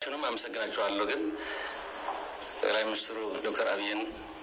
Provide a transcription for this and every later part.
ሁላችሁንም አመሰግናችኋለሁ። ግን ጠቅላይ ሚኒስትሩ ዶክተር አብይን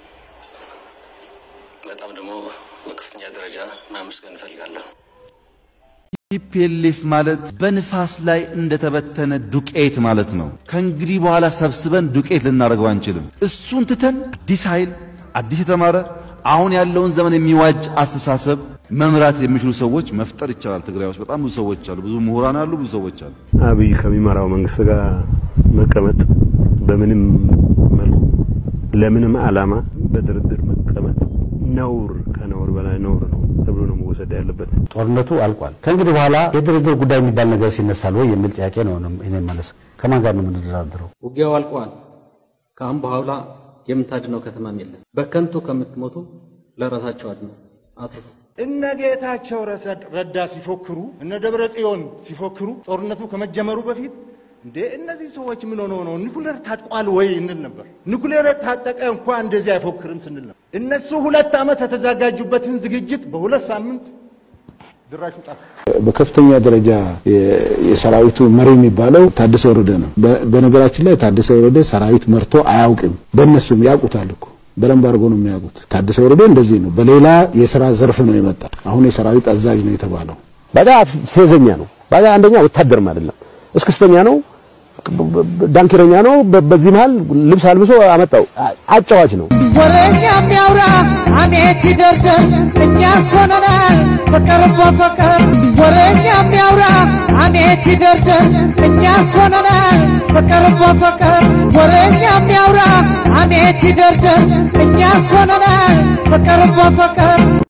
በጣም ደግሞ በከፍተኛ ደረጃ ማመስገን እፈልጋለሁ። ቲፒኤልኤፍ ማለት በንፋስ ላይ እንደተበተነ ዱቄት ማለት ነው። ከእንግዲህ በኋላ ሰብስበን ዱቄት ልናደርገው አንችልም። እሱን ትተን አዲስ ኃይል፣ አዲስ የተማረ አሁን ያለውን ዘመን የሚዋጅ አስተሳሰብ መምራት የሚችሉ ሰዎች መፍጠር ይቻላል። ትግራይ ውስጥ በጣም ብዙ ሰዎች አሉ፣ ብዙ ምሁራን አሉ፣ ብዙ ሰዎች አሉ። አብይ ከሚመራው መንግስት ጋር መቀመጥ በምንም መልኩ ለምንም ዓላማ በድርድር መቀመጥ ነውር ከነውር በላይ ነውር ነው ተብሎ ነው መወሰድ ያለበት። ጦርነቱ አልቋል። ከእንግዲህ በኋላ የድርድር ጉዳይ የሚባል ነገር ሲነሳል ወይ የሚል ጥያቄ ነው እኔ መለስ። ከማን ጋር ነው የምንደራደረው? ውጊያው አልቋል። ከአሁን በኋላ የምታድነው ከተማም የለም። በከንቱ ከምትሞቱ ለራሳቸው አድነው አትርፉ። እነ ጌታቸው ረዳ ሲፎክሩ እነ ደብረ ጽዮን ሲፎክሩ ጦርነቱ ከመጀመሩ በፊት እንዴ እነዚህ ሰዎች ምን ሆነው ነው ኒኩሌር ታጥቋል ወይ እንል ነበር። ኒኩሌር ታጠቀ እንኳ እንደዚህ አይፎክርም ስንል ነበር። እነሱ ሁለት ዓመት የተዘጋጁበትን ዝግጅት በሁለት ሳምንት ድራሹ ጠፋ። በከፍተኛ ደረጃ የሰራዊቱ መሪ የሚባለው ታደሰ ወረደ ነው። በነገራችን ላይ ታደሰ ወረደ ሰራዊት መርቶ አያውቅም። በእነሱም ያውቁታል እኮ በደንብ አድርጎ ነው የሚያውቁት። ታደሰ ወረደ እንደዚህ ነው። በሌላ የስራ ዘርፍ ነው የመጣ። አሁን የሰራዊት አዛዥ ነው የተባለው። ባዳ ፌዘኛ ነው። ባዳ አንደኛ ወታደርም አይደለም፣ እስክስተኛ ነው፣ ዳንኪረኛ ነው። በዚህ መሃል ልብስ አልብሶ አመጣው። አጫዋች ነው። ወሬኛ የሚያውራ አሜት ይደርደር እኛ ሆነናል ፍቅር በፍቅር ወሬኛ የሚያውራ አሜት ይደርደር እኛ ሆነናል ፍቅር በፍቅር ወሬኛ የሚያውራ አሜት ይደርደር እኛ ሆነናል ፍቅር በፍቅር